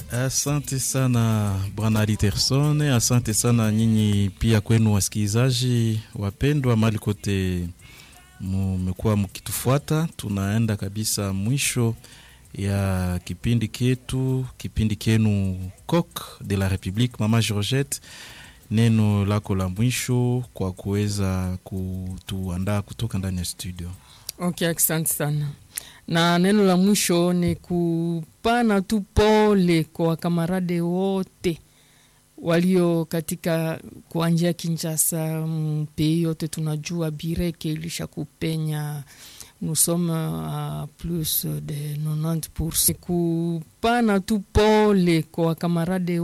Asante sana bwana Aliterson, asante sana nyinyi pia kwenu wasikilizaji wapendwa, mali kote mmekuwa mkitufuata. Tunaenda kabisa mwisho ya kipindi ketu, kipindi kenu Coq de la Republique. Mama Georgette, neno lako la mwisho kwa kuweza kutuandaa kutoka ndani ya studio. Okay, asante sana na neno la mwisho ni kupana tu pole kwa wakamarade wote walio katika kuanjia Kinshasa, mpei yote tunajua bireke ilisha kupenya nous sommes à plus de 90%. Kupana tu pole kwa wakamarade